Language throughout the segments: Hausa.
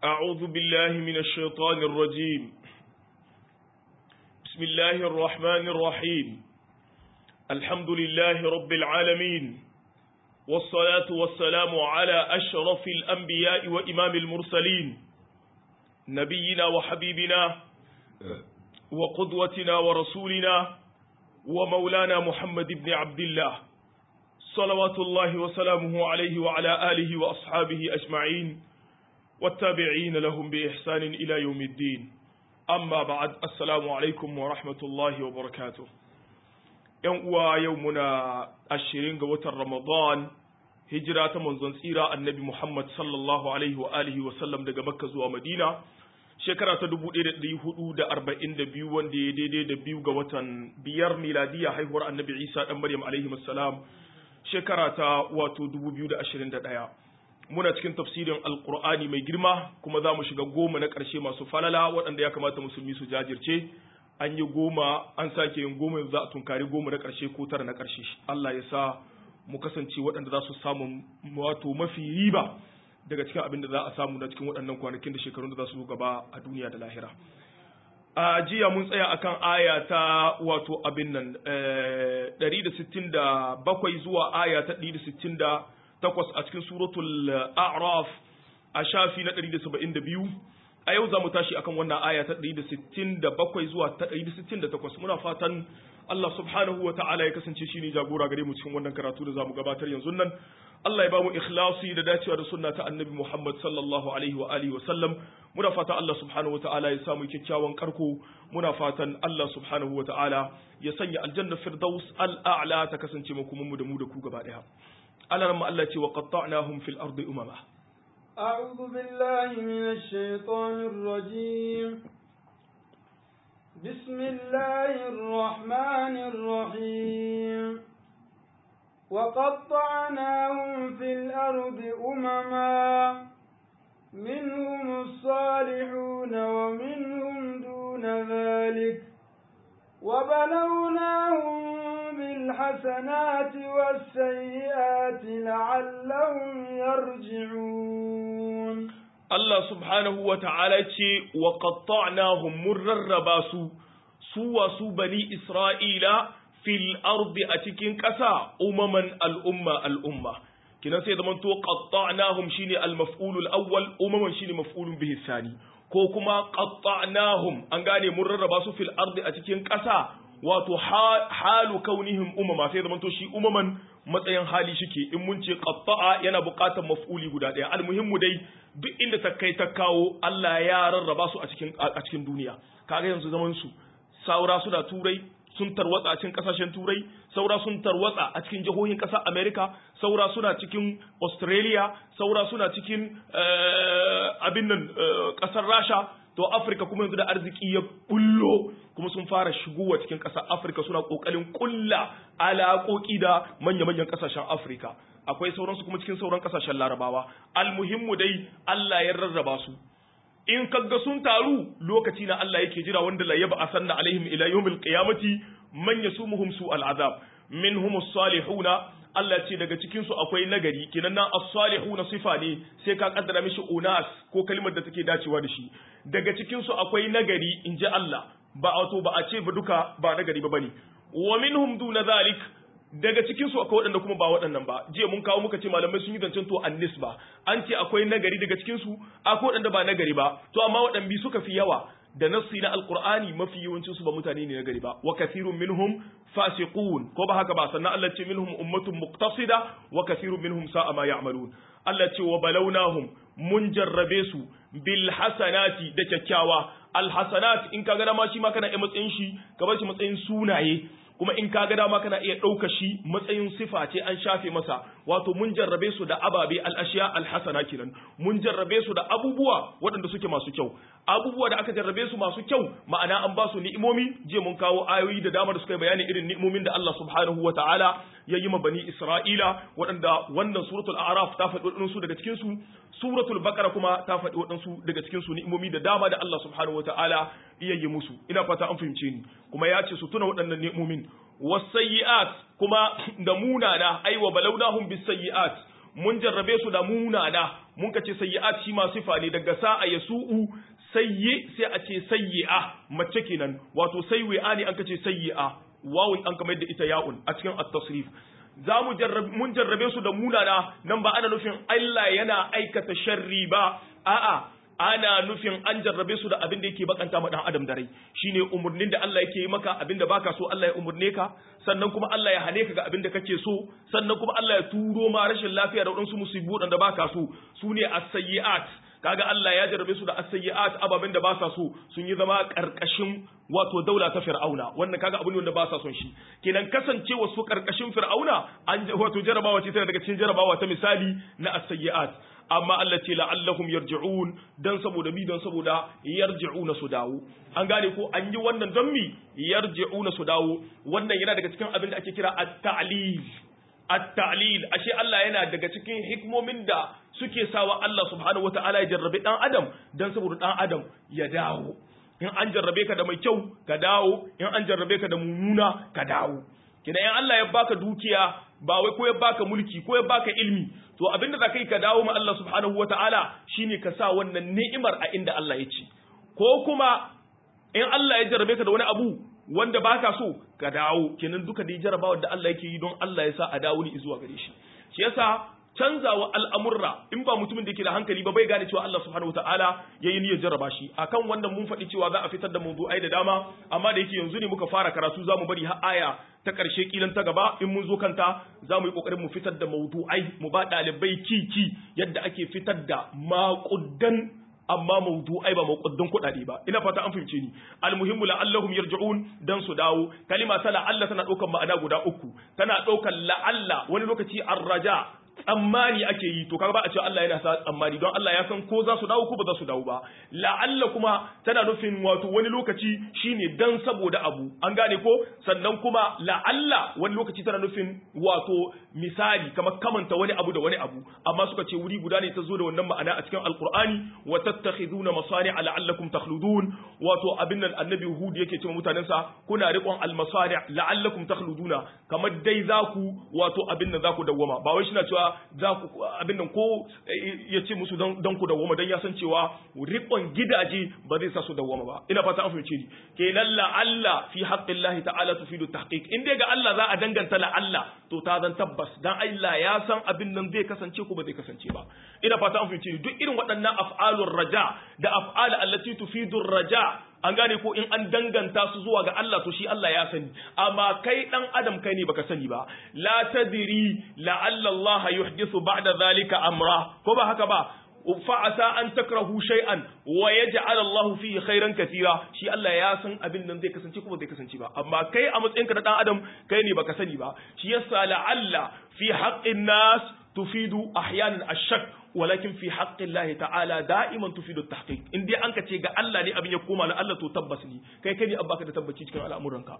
أعوذ بالله من الشيطان الرجيم بسم الله الرحمن الرحيم الحمد لله رب العالمين والصلاة والسلام على أشرف الأنبياء وإمام المرسلين نبينا وحبيبنا وقدوتنا ورسولنا ومولانا محمد بن عبد الله صلوات الله وسلامه عليه وعلى آله وأصحابه أجمعين والتابعين لهم بإحسان إلى يوم الدين أما بعد السلام عليكم ورحمة الله وبركاته يوم يومنا الشرين قوة رمضان هجرة منزن سيرة النبي محمد صلى الله عليه وآله وسلم دقى مكة زوى مدينة shekara ta dubu ɗaya da ɗari hudu da arba'in da biyu wanda ya daidai da biyu ga watan biyar miladiya haihuwar annabi isa ɗan maryam alaihi salam shekara ta wato dubu biyu da ashirin da ɗaya muna cikin tafsirin alkur'ani mai girma kuma za mu shiga goma na ƙarshe masu falala waɗanda ya kamata musulmi su jajirce an yi goma an sake yin goma yanzu za a tunkari goma na ƙarshe ko tara na ƙarshe allah ya sa mu kasance waɗanda za su samu wato mafi riba daga cikin abin da za a samu na cikin waɗannan kwanakin da shekarun da za su zo gaba a duniya da lahira a jiya mun tsaya akan aya ta wato abin nan 167 zuwa aya ta 168 a cikin suratul a'raf a shafi na 172 a yau za mu tashi akan wannan aya ta 167 zuwa ta 168 muna fatan Allah subhanahu wa ta'ala ya kasance shi ne jagora gare mu cikin wannan karatu da za mu gabatar yanzu nan Allah ya ba mu ikhlasi da dacewa da sunna ta annabi Muhammad sallallahu alaihi wa alihi wa sallam muna fatan Allah subhanahu wa ta'ala ya samu kyakkyawan karko muna fatan Allah subhanahu wa ta'ala ya sanya aljanna firdaus al'a'la ta kasance mu kuma mu da mu da ku gaba daya Allah ran Allah ce wa qatta'nahum fil ardi umama أعوذ بالله من الشيطان الرجيم بسم الله الرحمن الرحيم وقطعناهم في الأرض أمما منهم الصالحون ومنهم دون ذلك وبلوناهم بالحسنات والسيئات لعلهم يرجعون Allah subhanahu wa ta'ala ce wa qatta'nahum mun rarraba su su wa su bani Isra'ila fil ardi a cikin ƙasa umaman al'umma al'umma kina sai zaman to qatta'nahum shine al-maf'ulul awwal umaman shine maf'ulun bihi sani ko kuma qatta'nahum an gane mun rarraba su fil ardi a cikin ƙasa wato halu kaunihim umama sai zaman to shi umaman matsayin hali shike in mun ce qatta'a yana buƙatar maf'uli guda ɗaya almuhimmu dai duk inda ta kai ta kawo Allah ya rarraba su a cikin a cikin duniya kaga yanzu zaman su saura suna turai sun tarwatsa a cikin kasashen turai saura sun tarwatsa a cikin jihohin ƙasar America saura suna cikin Australia saura suna cikin abin nan ƙasar Rasha to Afirka kuma yanzu da arziki ya bullo kuma sun fara shigowa cikin ƙasar Afirka suna ƙoƙarin ƙulla alaƙoƙi da manya-manyan ƙasashen Afirka akwai sauransu kuma cikin sauran ƙasashen Larabawa almuhimmu dai Allah ya rarraba su in kaga sun taru lokaci na Allah yake jira wanda la yaba asanna alaihim ila yawmil qiyamati man yasumuhum su al'azab minhum as-salihuna Allah ce daga cikin su akwai nagari kinan nan as-salihuna sifa ne sai ka kaddara mishi unas ko kalmar da take dacewa da shi daga cikin su akwai nagari inji Allah ba wato ba a ce ba duka ba nagari ba bane wa minhum duna zalik daga cikin su akwai waɗanda kuma ba waɗannan ba jiya mun kawo muka ce malamai sun yi zancen to annis ba an ce akwai nagari daga cikin su akwai waɗanda ba nagari ba to amma waɗanda suka fi yawa da nassi na alqur'ani mafi yawancin su ba mutane ne nagari ba wa kathirun minhum fasiqun ko ba haka ba sannan Allah ce minhum ummatun muqtasida wa kathirun minhum sa'a ma ya'malun Allah ce wa balawnahum mun jarrabe su bil hasanati da kyakkyawa al hasanat in kaga dama shi ma kana iya matsayin shi ka bar shi matsayin sunaye kuma in kaga dama kana iya ɗauka shi matsayin sifa ce an shafe masa wato mun jarrabe su da ababe al'ashiya alhasana kenan mun jarrabe su da abubuwa waɗanda suke masu kyau abubuwa da aka jarrabe su masu kyau ma'ana an ba su ni'imomi je mun kawo ayoyi da dama da suka yi bayani irin ni'imomin da Allah subhanahu wa ta'ala ya yi ma bani Isra'ila waɗanda wannan suratul a'raf ta faɗi waɗansu daga cikin su suratul baqara kuma ta faɗi waɗansu daga cikin su ni'imomi da dama da Allah subhanahu wa ta'ala iya yi musu ina fata an fahimce ni kuma ya ce su tuna waɗannan ni'imomin wasayyi'at kuma da munana aiwa balawnahum bisayyi'at mun jarrabe su da munana mun ka ce sayyi'at shi ma sifa ne daga sa'a yasu'u sayyi sai a ce sayyi'a mace kenan wato sayyi'a ne an ka ce sayyi'a wawun an kamar da ita ya'un a cikin at-tasrif za mu mun jarrabe su da munana nan ba ana nufin Allah yana aikata sharri ba a'a ana nufin an jarrabe su da abin da yake bakanta ma dan adam da rai shine umurnin da Allah yake yi maka abin da baka so Allah ya umurne ka sannan kuma Allah ya hane ka ga abin da kake so sannan kuma Allah ya turo ma rashin lafiya da wadansu musibu da baka so sune as-sayyi'at kaga Allah ya jarrabe su da as-sayyi'at ababen da ba sa so sun yi zama karkashin wato daula ta fir'auna wannan kaga abu ne wanda ba sa son shi kenan kasancewa su karkashin fir'auna an wato jarabawa ce tana daga cikin jarabawa ta misali na as-sayyi'at amma Allah ce la'allahum yarji'un dan saboda mi dan saboda yarji'una su dawo an gane ko an yi wannan don mi yarji'una su dawo wannan yana daga cikin abin da ake kira at-ta'lil at-ta'lil ashe Allah yana daga cikin hikmomin da suke sawa Allah subhanahu wata'ala ya jarrabe dan adam dan saboda dan adam ya dawo in an jarrabe ka da mai kyau ka dawo in an jarrabe ka da mummuna ka dawo kina in Allah ya baka dukiya ba wai ko ya baka mulki ko ya baka ilmi to abinda za ka yi ka dawo ma Allah subhanahu wata'ala shine ka sa wannan ni'imar a inda Allah ya ce ko kuma in Allah ya jarrabe ka da wani abu wanda baka so ka dawo kenan duka dai jarabawar da Allah yake yi don Allah ya sa a dawo ni zuwa gare shi shi yasa canzawa al'amurra in ba mutumin da yake da hankali ba bai gane cewa Allah subhanahu wataala yayi niyyar jarraba shi akan wannan mun faɗi cewa za a fitar da mawdu'ai da dama amma da yake yanzu ne muka fara karatu za mu bari har aya ta ƙarshe kilan ta gaba in mun zo kanta za mu yi ƙoƙarin mu fitar da mawdu'ai mu ba ɗalibai kiki yadda ake fitar da maƙudan amma mawdu'ai ba mawquddan kuɗaɗe ba ina fata an fahimce ni almuhimmu la'allahum yarji'un dan su dawo kalima ta la'alla tana ɗaukar ma'ana guda uku tana ɗaukar la'alla wani lokaci arraja tsammani ake yi to kaga ba a cewa Allah yana sa tsammani don Allah ya san ko za su dawo ko ba za su dawo ba la'alla kuma tana nufin wato wani lokaci shine dan saboda abu an gane ko sannan kuma la'alla wani lokaci tana nufin wato misali kamar kamanta wani abu da wani abu amma suka ce wuri guda ne ta zo da wannan ma'ana a cikin alqur'ani wa tattakhiduna masani'a la'allakum takhludun wato abin nan annabi hud yake cewa mutanensa kuna riƙon almasani' la'allakum takhluduna kamar dai za ku wato abin nan za ku dawwama ba wai shi na cewa za ku abin nan ko ya ce musu don ku dawwama don ya san cewa riƙon gidaje ba zai sa su dawwama ba ina fata an fahimce ni kenan la Allah fi haqqillahi ta'ala tufidu tahqiq in dai ga Allah za a danganta la Allah to ta zan tabbas dan Allah ya san abin nan zai kasance ko ba zai kasance ba ina fata an fahimce ni duk irin waɗannan af'alur raja da af'al allati tufidu raja an gane ko in an danganta su zuwa ga Allah to shi Allah ya sani amma kai dan adam kai ne baka sani ba la tadri la'alla Allah yuhdithu ba'da zalika amra ko ba haka ba fa'asa an takrahu shay'an wa yaj'al Allah fihi khairan katira shi Allah ya san abin nan zai kasance kuma zai kasance ba amma kai a matsayinka na dan adam kai ne baka sani ba shi yasa la'alla fi haqqin nas tufidu ahyanan ash-shak walakin fi haqqin Allah ta'ala da'iman tufidu at-tahqiq in dai an ka ce ga Allah ne abin ya koma na Allah to tabbas ne kai kai ne abba ka da tabbaci cikin al'amuranka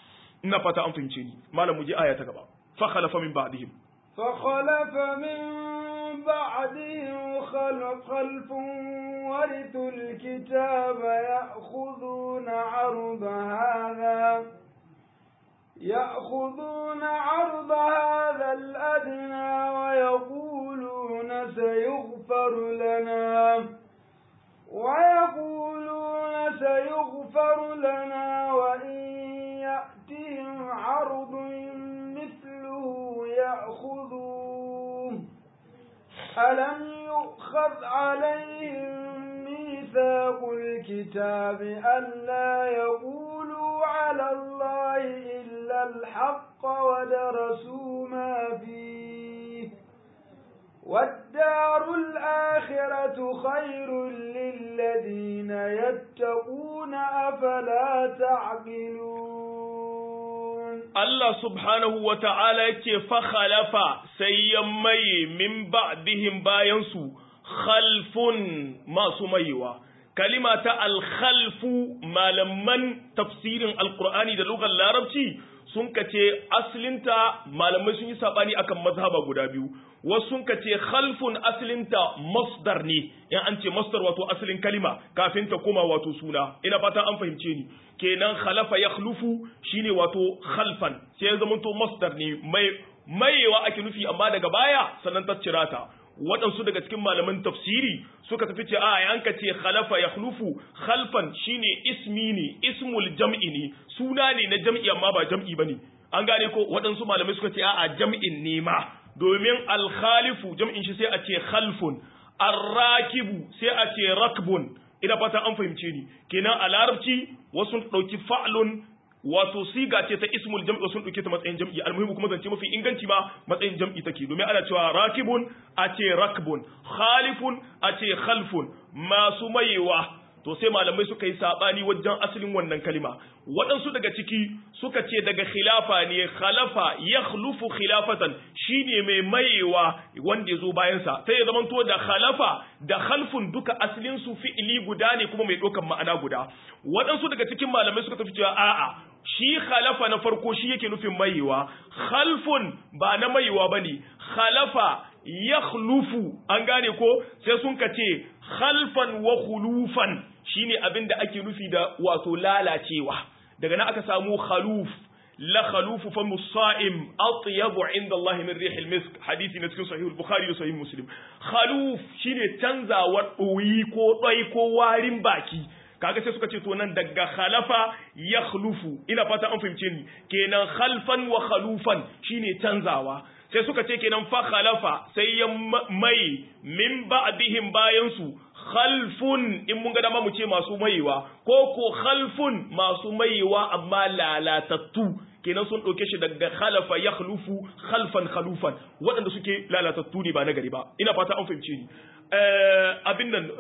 ina fata an fahimce ni malam mu je aya ta gaba fa khalafa min ba'dihim fa khalafa min ba'dihim خلف ورثوا الكتاب يأخذون عرض هذا يأخذون عرض هذا الأدنى ويقولون سيغفر لنا ويقولون سيغفر لنا وإن يأتهم عرض مثله يأخذوه ألم يؤخذ عليهم ميثاق الكتاب ألا يقولوا على الله إلا الحق ودرسوا ما فيه والدار الآخرة خير للذين يتقون أفلا تعقلون Allah subhanahu wa ta'ala yake fakhalafa sai ya maye min ba'dihim bayansu khalfun masu mayewa. Kalima ta alkhalfu malaman tafsirin alkur'ani da lugar larabci sun kace asalinta malamai sun yi sabani akan mazhaba guda biyu. Wasu sun kace khalfun asalinta masdar ne, in an ce masdar wato asalin kalima kafin ta koma wato suna. Ina fata an fahimce ni. kenan khalafa ya khlufu shine wato khalfan sai ya zamanto masdar ne mai mayewa ake nufi amma daga baya sannan ta cira ta waɗansu daga cikin malaman tafsiri suka tafi ce a yanka ce khalafa ya khlufu khalfan shine ismi ne ismul jam'i ne suna ne na jam'i amma ba jam'i bane an gane ko waɗansu malamai suka ce a jam'in ne ma domin alkhalifu jam'in shi sai a ce khalfun arrakibu sai a ce rakbun ina fata an fahimce ni kenan a larabci wasu ɗauki fa'lun wato siga ce ta ismul jam'i wasu ɗauke ta matsayin jam'i almuhimu kuma zance mafi inganci ma matsayin jam'i take domin ana cewa rakibun a ce rakbun khalifun a ce khalfun masu mayewa to sai malamai suka yi sabani wajen asalin wannan kalima waɗansu daga ciki suka ce daga khilafa ne khalafa ya khlufu khilafatan shine mai mayewa wanda ya zo bayansa sai ya zamanto da khalafa da khalfun duka asalin su fi'ili guda ne kuma mai ɗaukan ma'ana guda waɗansu daga cikin malamai suka tafi cewa a'a shi khalafa na farko shi yake nufin mayewa khalfun ba na mayewa bane khalafa ya khlufu an gane ko sai sun ka ce khalfan wa khulufan shine abin da ake nufi da wato lalacewa daga nan aka samu khaluf la khalufu fa musa'im atyabu inda Allah min rihil misk hadisi na cikin sahih al-bukhari da sahih muslim khaluf shine canzawa ɗoyi ko ɗoi ko warin baki kaga sai suka ce to nan daga khalafa ya khlufu ina fata an fahimce ni kenan khalfan wa khalufan shine canzawa sai suka ce kenan fa khalafa sai ya mai min ba'dihim bayan su khalfun in mun ga dama mu ce masu maiwa ko ko khalfun masu maiwa amma lalatattu kenan sun ɗauke shi daga khalafa ya khlufu khalfan khalufan waɗanda suke lalatattu ne ba na gari ba ina fata an fahimce ni abin nan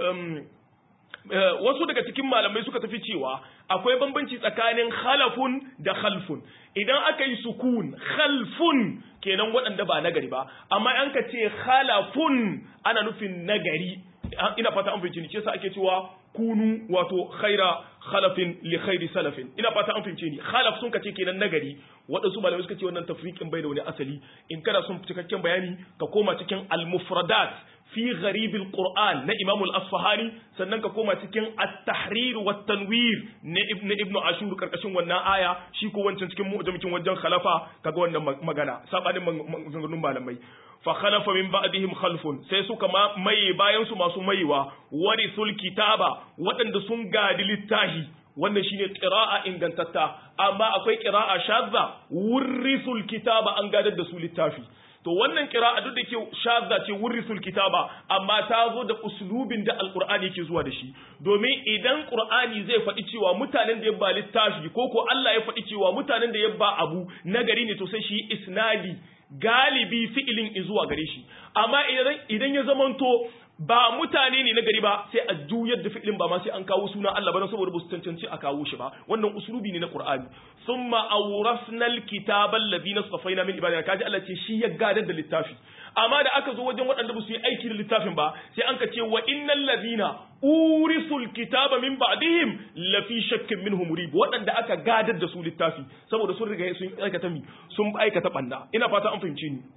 wasu daga cikin malamai suka tafi cewa akwai bambanci tsakanin khalafun da khalfun idan aka yi sukun khalfun kenan waɗanda ba nagari ba amma an ka ce khalafun ana nufin nagari ina fata an fahimci ni ce sa ake cewa kunu wato khaira khalafin li khairi salafin ina fata an fahimce ni khalaf sun kace kenan nagari waɗansu malamai suka ce wannan tafriqin bai da wani asali in kana son cikakken bayani ka koma cikin al-mufradat fi gharibil qur'an na imam al-asfahani sannan ka koma cikin at-tahrir wa tanwir na ibn ibn ashur karkashin wannan aya shi ko wancan cikin mu'jamikin wajen khalafa kaga wannan magana sabanin maganganun malamai fa khalafa min ba'dihim khalfun sai suka maye bayan su masu mayewa warithul kitaba waɗanda sun gadi littahi wannan shine qira'a ingantatta amma akwai qira'a shadza wurithul kitaba an gadar da su littafi to wannan kira'a duk da ke shadda ce wurrisul kitaba amma ta zo da uslubin da alqur'ani yake zuwa da shi domin idan qur'ani zai faɗi cewa mutanen da ya ba littafi ko ko Allah ya faɗi cewa mutanen da ya ba abu nagari ne to sai shi isnadi galibi fi'ilin zuwa gare shi amma idan idan ya zamanto ba mutane ne na gari ba sai a juyar da fi'ilin ba ma sai an kawo sunan Allah ba saboda ba su cancanci a kawo shi ba wannan usulubi ne na Qur'ani thumma awrasna alkitaba alladhina safaina min ibadina kaji Allah ce shi ya gadar da littafi amma da aka zo wajen waɗanda ba su yi aiki da littafin ba sai an ka ce wa innal ladhina urisul kitaba min ba'dihim la fi shakkin minhu murib waɗanda aka gadar da su littafi saboda sun riga sun aikata mi sun aikata banda ina fata an fahimci ni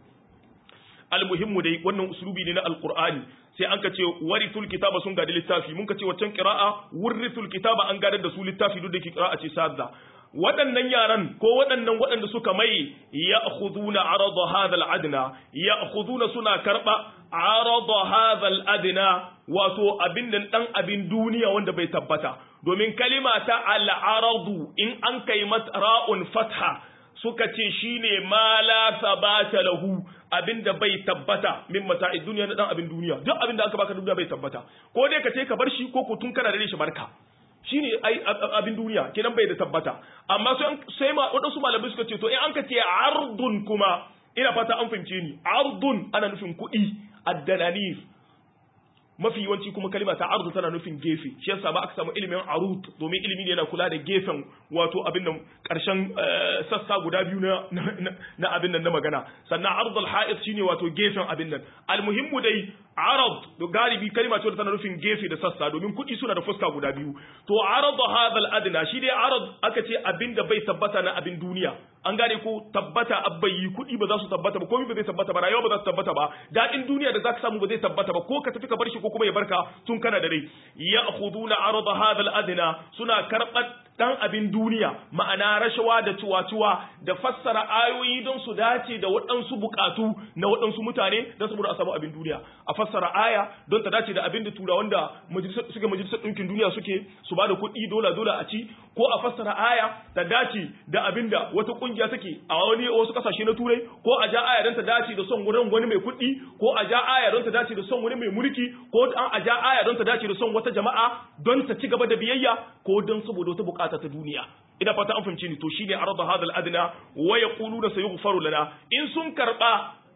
almuhimmu dai wannan uslubi ne na alqur'ani sai an ka ce warithul kitaba sun gadi littafi mun ka ce waccan qira'a wurithul kitaba an gadar da su littafi duk da ke qira'a ce sadda waɗannan yaran ko waɗannan waɗanda suka mai ya'khuduna arada hadha al-adna ya'khuduna suna karba arada hadha al-adna wato abin nan dan abin duniya wanda bai tabbata domin kalima ta al-aradu in an kai mata ra'un fatha suka ce shine ma la sabata lahu abinda bai tabbata min mata'i duniya na dan abin duniya duk abinda aka baka duniya bai tabbata ko dai ka ce ka bar shi ko ko tun kana da shi barka shine ai abin duniya kenan bai da tabbata amma sai sai ma wadansu malamai suka ce to in an ka ce ardun kuma ina fata an fahimce ni ardun ana nufin kuɗi addananir mafi yawanci kuma kalima ta ardu tana nufin gefe shi yasa ba aka samu ilimin arut domin ilimi ne yana kula da gefen wato abin nan karshen sassa guda biyu na na abin nan na magana sannan ardul ha'id shine wato gefen abin nan almuhimmu dai arad to galibi kalima ce tana nufin gefe da sassa domin kuɗi suna da fuska guda biyu to arad hadal adna shi dai arad aka ce abin da bai tabbata na abin duniya an gane ko tabbata abbayi kuɗi ba za su tabbata ba komai ba zai tabbata ba rayuwa ba za su tabbata ba daɗin duniya da za ka samu ba zai tabbata ba ko ka tafi ka bar shi ko kuma ya barka tun kana da rai ya khuduna arada hadha al-adna suna karbat dan abin duniya ma'ana rashawa da ciwa-ciwa da fassara ayoyi don su dace da waɗansu bukatu na waɗansu mutane don saboda a samu abin duniya a fassara aya don ta dace da abin da turawan da suke majalisar ɗinkin duniya suke su ba da kuɗi dola dola a ci ko a fassara aya ta dace da abin da wata ƙungiya take a wani wasu ƙasashe na turai ko a ja aya don ta dace da son wurin wani mai kuɗi ko a ja aya don ta dace da son wani mai mulki ko an a ja aya don ta dace da son wata jama'a don ta ci gaba da biyayya ko don saboda wata bukata ta duniya ina fata an fahimci ni to shine arada hadal adna wa yaquluna sayughfaru lana in sun karba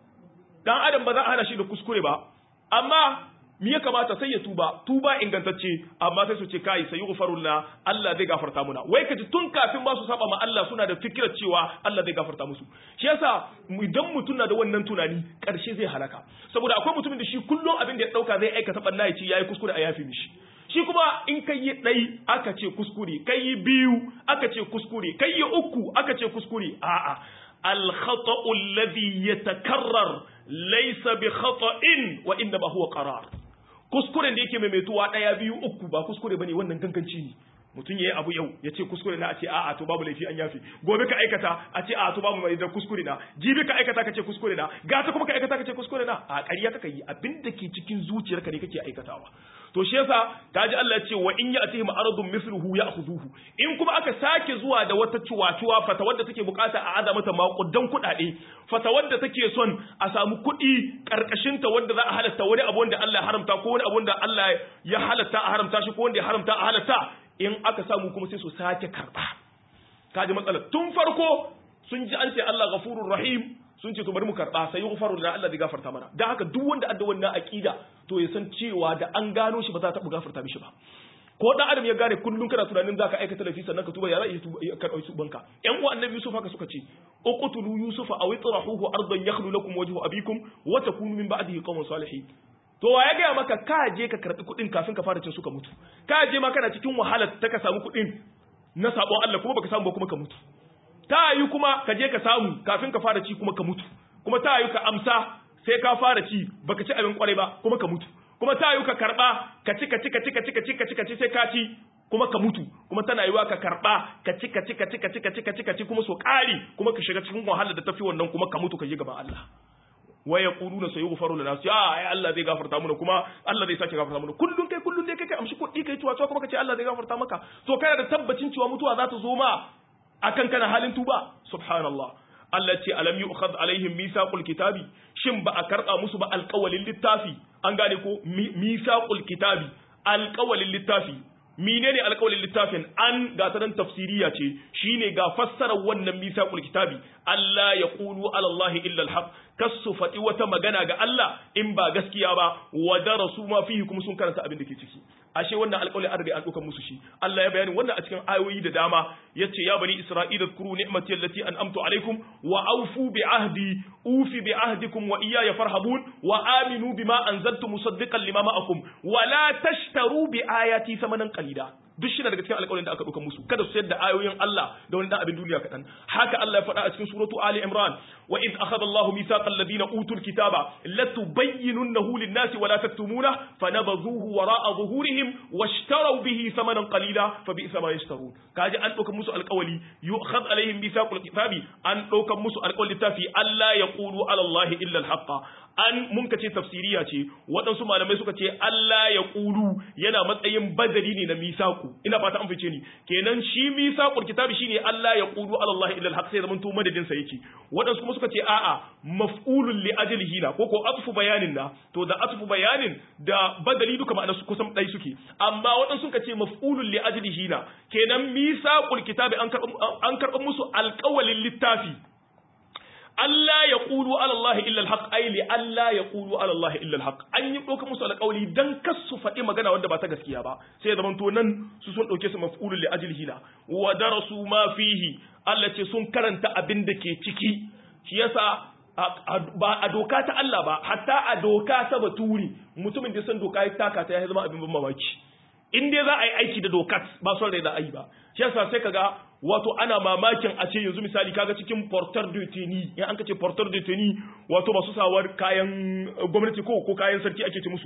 dan adam ba za a hana shi da kuskure ba amma me ya kamata sai ya tuba tuba ingantacce amma sai su ce kai sayughfaru lana Allah zai gafarta muna wai kaji tun kafin ba su saba ma Allah suna da fikirar cewa Allah zai gafarta musu shi yasa idan mutum na da wannan tunani karshe zai halaka saboda akwai mutumin da shi kullum abin da ya dauka zai aikata balla ya ce yayi kuskure a yafi mishi shi kuma in kai yi ɗai aka ce kuskure kai yi biyu aka ce kuskure kai yi uku aka ce kuskure a'a al-khata'u alladhi yatakarrar laysa bi khata'in wa inna ma huwa qarar kuskuren da yake maimaituwa ɗaya biyu uku ba kuskure bane wannan ganganci ne mutum yayi abu yau ya ce kuskure na a ce a'a to babu laifi an yafi gobe ka aikata a ce a'a to babu mai da kuskure na jibi ka aikata ka ce kuskure na gata kuma ka aikata ka ce kuskure na a ƙarya kaka yi abin da ke cikin zuciyarka ne kake aikatawa to shi yasa kaji Allah ya ce wa in ya'tihim aradun mithluhu ya'khuduhu in kuma aka sake zuwa da wata cuwa-cuwa fata wadda take bukata a ada mata makudan kuɗaɗe fata wadda take son a samu kuɗi karkashin ta wanda za a halatta wani abu wanda Allah ya haramta ko wani abu wanda Allah ya halatta a haramta shi ko wanda ya haramta a halatta in aka samu kuma sai su sake karba kaji matsalar tun farko sun ji an ce Allah ghafurur rahim sun ce to bari mu karba sai yughfaru lana Allah zai gafarta mana dan haka duk wanda adda wannan aqida to ya san cewa da an gano shi ba za ta bu gafarta mishi ba ko dan adam ya gane kullun kana tunanin zaka aikata laifi sannan ka tuba ya ra'ayi ka dauki banka yan uwan annabi yusuf haka suka ce uqtulu yusufa aw itrahuhu ardan yakhlu lakum wajhu abikum wa takunu min ba'dihi qawman salihin to wa ya gaya maka ka je ka karɓi kuɗin kafin ka fara cin suka mutu ka je ma kana cikin wahalar ta ka samu kuɗin na sabon Allah kuma baka samu ba kuma ka mutu ta yi kuma ka je ka samu kafin ka fara ci kuma ka mutu kuma ta yi ka amsa sai ka fara ci baka ci abin kwarai ba kuma ka mutu kuma ta yi ka karɓa ka ci ka ci ka ci ka ci ka ci ka ci ka ci sai ka ci kuma ka mutu kuma tana yiwa ka karɓa ka ci ka ci ka ci ka ci ka ci ka ci ka ci kuma so ƙari kuma ka shiga cikin wahalar da tafi wannan kuma ka mutu ka je gaban Allah wa yaquluna sayughfaru lana ya ai Allah zai gafarta mana kuma Allah zai sake gafarta mana kullun kai kullun dai kai kai amshi kuɗi kai tuwa tuwa kuma kace Allah zai gafarta maka to kana da tabbacin cewa mutuwa za ta zo ma akan kana halin tuba subhanallah Allah ce alam yu'khad alaihim mithaqul kitabi shin ba a karba musu ba alƙawalin littafi an gane ko mithaqul kitabi alƙawalin littafi menene alƙawalin littafin an ga ta tafsiriya ce shine ga fassarar wannan mithaqul kitabi Allah ya qulu ala Allah illa alhaq kasu faɗi wata magana ga Allah in ba gaskiya ba wa darasu ma fihi kuma sun karanta abin da ke ciki ashe wannan alƙawli an riga an ɗaukar musu shi Allah ya bayani wannan a cikin ayoyi da dama yace ya bani isra'ila zkuru ni'mati allati an'amtu alaikum wa awfu bi ahdi ufi bi ahdikum wa iyaya farhabun wa aminu bima anzaltu musaddiqan lima ma'akum wa la tashtaru bi ayati thamanan qalila duk shi daga cikin alƙawarin da aka ɗauka musu kada su sayar da ayoyin Allah da wani dan abin duniya kaɗan haka Allah ya faɗa a cikin suratu Ali Imran wa id akhadha Allahu mithaqa alladhina utul kitaba latubayyinunahu lin-nasi wa la taktumuna fanabadhuhu wara'a zuhurihim washtaraw bihi thamanan qalila fa bi'sa ma yashtarun kaji an ɗauka musu alƙawali yu'khadh alaihim mithaqul kitabi an ɗauka musu alƙawali tafi Allah yaqulu ala Allah illa al-haqqa an mun ka ce tafsiriya ce waɗansu malamai suka ce Allah ya ƙulu yana matsayin badali ne na misaku ina fata an fice ni kenan shi misakul kitabi shine Allah ya ƙulu ala Allah illa al sai zaman to madadin sa yake waɗansu kuma suka ce a'a maf'ulun li ajlihi na ko ko atfu bayanin na to da atfu bayanin da badali duka ma'ana su kusan ɗai suke amma waɗansu suka ce maf'ulun li ajlihi na kenan misakul kitabi an karɓa musu alƙawalin littafi Allah ya ƙulu alallahi illal haq ai li Allah ya ƙulu alallahi illal haq an yi ɗauka musu alƙawari dan kas su faɗi magana wanda ba ta gaskiya ba sai ya zamanto nan su sun ɗauke su maf'ulun li ajlihi na wa darasu ma fihi Allah ce sun karanta abin da ke ciki shi yasa ba a doka ta Allah ba hatta a doka ta baturi mutumin da san doka ya taka ta ya zama abin ban mamaki in dai za a yi aiki da dokat ba son rai da ayi ba shi yasa sai kaga wato ana mamakin a ce yanzu misali kaga cikin portar de teni in an kace portar de teni wato masu sawar kayan gwamnati ko ko kayan sarki ake ce musu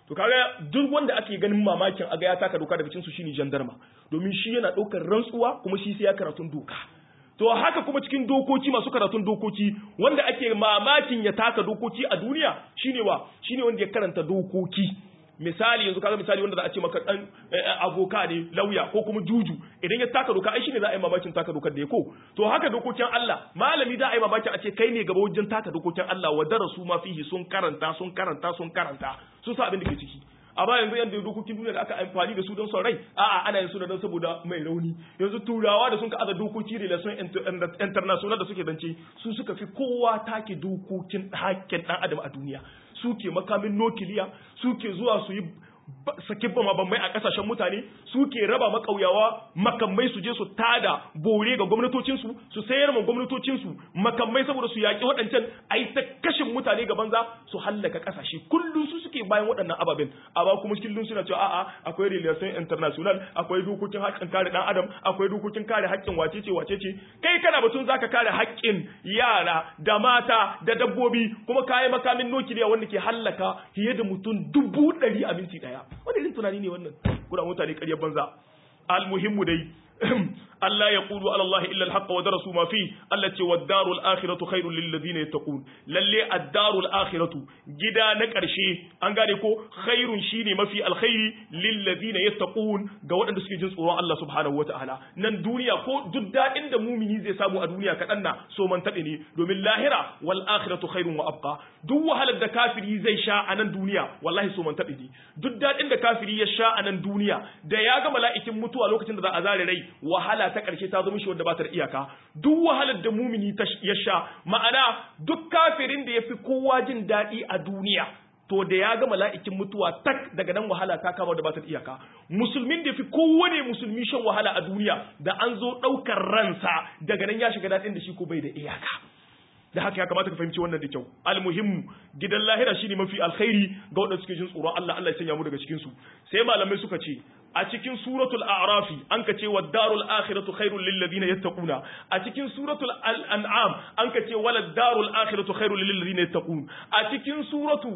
to kaga duk wanda ake ganin mamakin aga ya taka doka daga cikin su shine jandarma domin shi yana daukar rantsuwa kuma shi sai ya karatun doka to haka kuma cikin dokoki masu karatun dokoki wanda ake mamakin ya taka dokoki a duniya shine wa shine wanda ya karanta dokoki misali yanzu kaga misali wanda za a ce maka dan avoka ne lauya ko kuma juju idan ya taka doka ai shine za a yi mamakin taka dokar da ya ko to haka dokokin Allah malami za a yi mamakin a ce kai ne gaba wajen taka dokokin Allah wa darasu ma fihi sun karanta sun karanta sun karanta sun sa abin da ke ciki amma yanzu yanda dokokin duniya da aka amfani da su don son rai a'a ana yin su don saboda mai rauni yanzu turawa da sun ka aza dokoki relation international da suke zance su suka fi kowa take dokokin hakkin dan adam a duniya suke makamin nukiliya suke zuwa su yi saki bamabamai a kasashen mutane suke raba makauyawa makamai su je su tada bore ga gwamnatocinsu su sayar ma gwamnatocinsu makamai saboda su yaƙi waɗancan a yi ta kashin mutane ga banza su hallaka kasashe kullum su suke bayan waɗannan ababen amma kuma kullum suna cewa a'a akwai relation international akwai dokokin haƙƙin kare ɗan adam akwai dokokin kare haƙƙin wacece wacece kai kana batun zaka kare haƙƙin yara da mata da dabbobi kuma kayi makamin nukiliya wanda ke hallaka fiye da mutum dubu ɗari a minti ɗaya wani irin tunani ne wannan kuna mutane ƙaryar banza almuhimmu dai Allah ya qulu ala Allah illa al-haqq wa darasu ma fi Allah ce wa darul akhiratu khairul lil ladina yattaqun lalle ad-darul akhiratu gida na ƙarshe an gane ko khairun shine mafi alkhairi lil ladina yattaqun ga waɗanda suke jin tsoron Allah subhanahu wataala nan duniya ko duk daɗin da mumini zai samu a duniya kaɗan na so man taɓe ne domin lahira wal akhiratu khairun wa abqa duk wahalar da kafiri zai sha a nan duniya wallahi so man taɓe ne duk daɗin da kafiri ya sha a nan duniya da ya ga mala'ikin mutuwa lokacin da za a zare rai wahala ta ƙarshe ta zama shi wanda ba ta da iyaka duk wahalar da mumini ya sha ma'ana duk kafirin da ya fi kowa jin daɗi a duniya to da ya ga mala'ikin mutuwa tak daga nan wahala ta kama da ba ta da iyaka musulmin da ya fi kowane musulmi shan wahala a duniya da an zo ɗaukar ransa daga nan ya shiga daɗin da shi ko bai da iyaka da haka ya kamata ka fahimci wannan da kyau almuhimmu gidan lahira shine mafi alkhairi ga waɗanda suke jin tsoron Allah Allah ya sanya mu daga cikin su sai malamai suka ce a cikin suratul a'rafi an ka ce wad-darul akhiratu khairul lil ladina yattaquna a cikin suratul an'am an ka ce walad darul akhiratu khairul lil ladina yattaqun a cikin suratu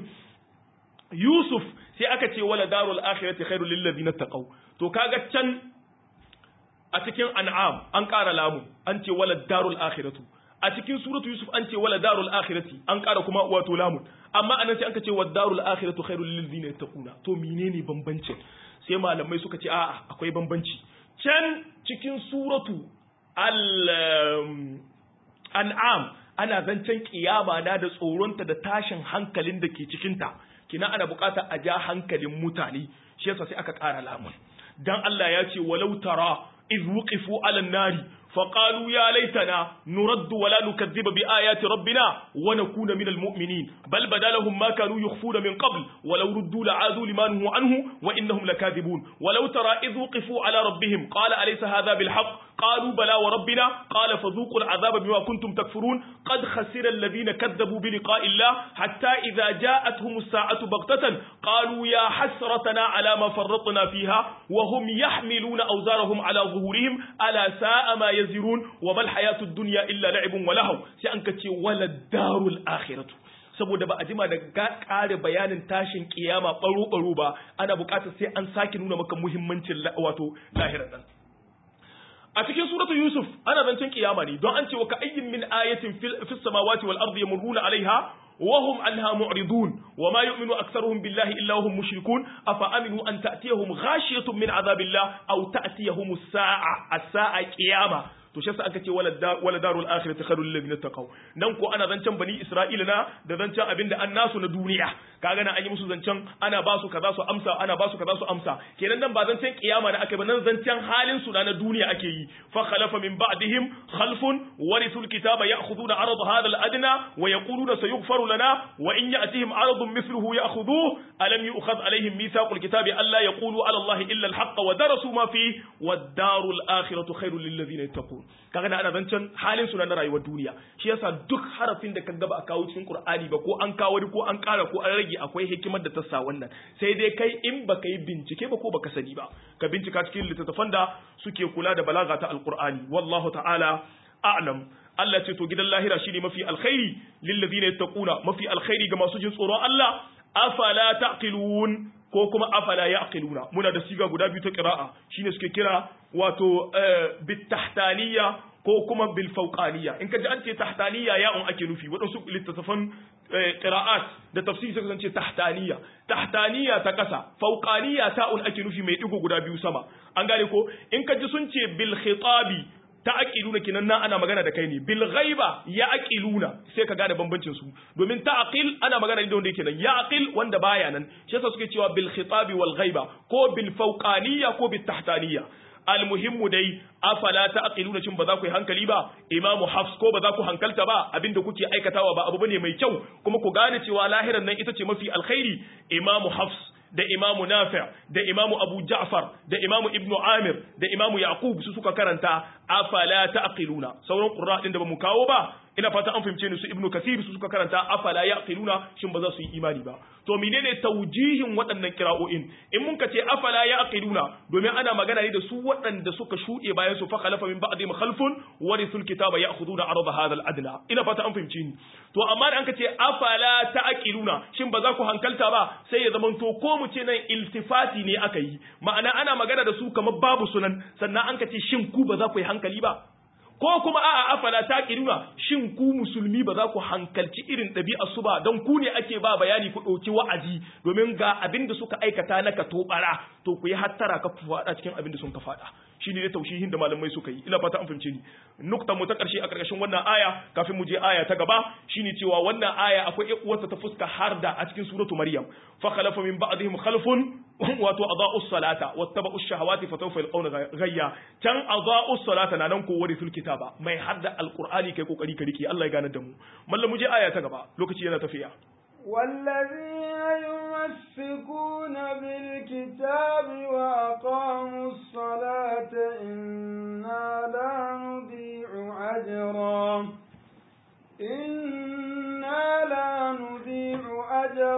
Yusuf sai aka ce wala darul akhirati khairul lil ladina taqaw to kaga can a cikin an'am an ƙara lamu an ce wala darul akhiratu a cikin suratu yusuf an ce wala darul akhirati an ƙara kuma wato lamun amma anan sai an ce wa darul akhiratu khairul lil ladina yattaquna to menene bambancin sai malamai suka ce a'a akwai bambanci can cikin suratu al an'am ana zancen kiyama na da tsoronta da tashin hankalin da ke cikinta kina ana bukata a ja hankalin mutane shi yasa sai aka ƙara lamun dan Allah ya ce walau tara iz wuqifu ala nari فقالوا يا ليتنا نرد ولا نكذب بآيات ربنا ونكون من المؤمنين بل بدا لهم ما كانوا يخفون من قبل ولو ردوا لعادوا لما نهوا عنه وإنهم لكاذبون ولو ترى إذ وقفوا على ربهم قال أليس هذا بالحق قالوا بلى وربنا قال فذوقوا العذاب بما كنتم تكفرون قد خسر الذين كذبوا بلقاء الله حتى إذا جاءتهم الساعة بغتة قالوا يا حسرتنا على ما فرطنا فيها وهم يحملون أوزارهم على ظهورهم ألا ساء ما يزرون وما الحياة الدنيا إلا لعب ولهو سأنكتي ولا الدار الآخرة saboda ba a jima da kare bayanin tashin kiyama baro-baro ba ana bukatar sai an sake nuna maka muhimmancin wato lahirar nan a cikin suratul yusuf ana zancen kiyama ne don an ce wa ka ayyin min ayatin fis samawati wal ardi yamurruna alaiha wa hum anha mu'ridun wa ma yu'minu aktharuhum billahi illa hum mushrikun afa aminu an ta'tiyahum ghashiyatun min azabillah aw ta'tiyahum as-sa'a as-sa'a qiyama to shi yasa aka ce wala darul akhirati khairul lil ladina taqaw nan ko ana zancen bani isra'ila na da zancen abinda an nasu na duniya kaga nan an yi musu zancen ana ba su kaza su amsa ana ba su kaza su amsa kenan nan ba zancen kiyama da aka ba nan zancen halin su na duniya ake yi fa khalafa min ba'dihim khalfun warithul kitaba ya'khuduna arad hadha al adna wa yaquluna sayughfaru lana wa in ya'tihim aradun mithluhu ya'khudhuhu alam yu'khadh alaihim mithaqul kitabi alla yaqulu ala allahi illa al haqq wa darasu ma fi wad darul akhiratu khairul lil ladina yattaqun kaga na ana zancen halin su na rayuwar duniya shi yasa duk harafin da kaga ba a kawo cikin Qur'ani ba ko an kawo ko an kara ko an rage akwai hikimar da ta sa wannan sai dai kai in baka yi bincike ba ko baka sani ba ka bincika cikin littattafan da suke kula da balaga ta alqur'ani wallahu ta'ala a'lam Allah ce to gidan lahira shine mafi alkhairi lil ladina yattaquna mafi alkhairi ga masu jin tsoron Allah afala taqilun ko kuma afala yaqiluna muna da siga guda biyu ta qira'a shine suke kira wato bit tahtaniya ko kuma bil fawqaniya in ka ji an ce tahtaniya ya'un ake nufi waɗansu littattafan qira'at da tafsiri suka ce tahtaniya tahtaniya ta kasa fawqaniya ta'un ake nufi mai digo guda biyu sama an gane ko in ka ji sun ce bil khitabi ta aqiluna kinan nan ana magana da kai ne bil ghaiba ya aqiluna sai ka gane bambancin su domin ta aqil ana magana da wanda yake nan ya aqil wanda baya nan shi yasa suke cewa bil khitabi wal ghaiba ko bil fawqaniya ko bil tahtaniya almuhimmu dai afala taqiluna cin ba za ku yi hankali ba imamu hafs ko ba za ku hankalta ba abinda kuke aikatawa ba abu bane mai kyau kuma ku gane cewa lahiran nan ita ce mafi alkhairi imamu hafs da imamu nafi' da imamu abu ja'far da imamu ibnu amir da imamu yaqub su suka karanta afala taqiluna sauran qurra din da bamu kawo ba ina fata an fahimce ni su ibnu kasir su suka karanta afala yaqiluna shin ba za su yi imani ba to menene taujihin waɗannan kira'o'in in mun ka ce afala yaqiluna domin ana magana ne da su waɗanda suka shuɗe bayan su fa khalafa min ba'dihim khalfun warithul kitaba ya'khuduna arda hadha al-adna ina fata an fahimce ni to amma da an ka ce afala ta'qiluna shin ba za ku hankalta ba sai ya zamanto ko mu ce nan iltifati ne aka yi ma'ana ana magana da su kamar babu sunan sannan an ka ce shin ku ba za ku yi hankali ba ko kuma a'a afala taqiluna shin ku musulmi ba za ku hankalci irin ɗabi'ar su ba don ku ne ake ba bayani ku ɗauki wa'azi domin ga abin da suka aikata na ka tobara to ku yi hattara ka faɗa cikin abin da sun ka faɗa shine ne taushihin da malamai suka yi ina fata an fahimce ni nukta mu ta ƙarshe a ƙarƙashin wannan aya kafin mu je aya ta gaba shine cewa wannan aya akwai uwarta ta fuska harda a cikin suratu maryam fa khalafa min ba'dihim khalfun wato adaa'u salata wattaba'u shahawati fa sawfa yalqawna ghayya can adaa'u salata na nan ko warithul kitaba mai hadda alqur'ani kai kokari ka rike Allah ya gane da mu mallam mu je aya ta gaba lokaci yana tafiya والذين يمسكون بالكتاب وأقاموا الصلاة إنا لا نضيع أجرا إنا لا نضيع أجر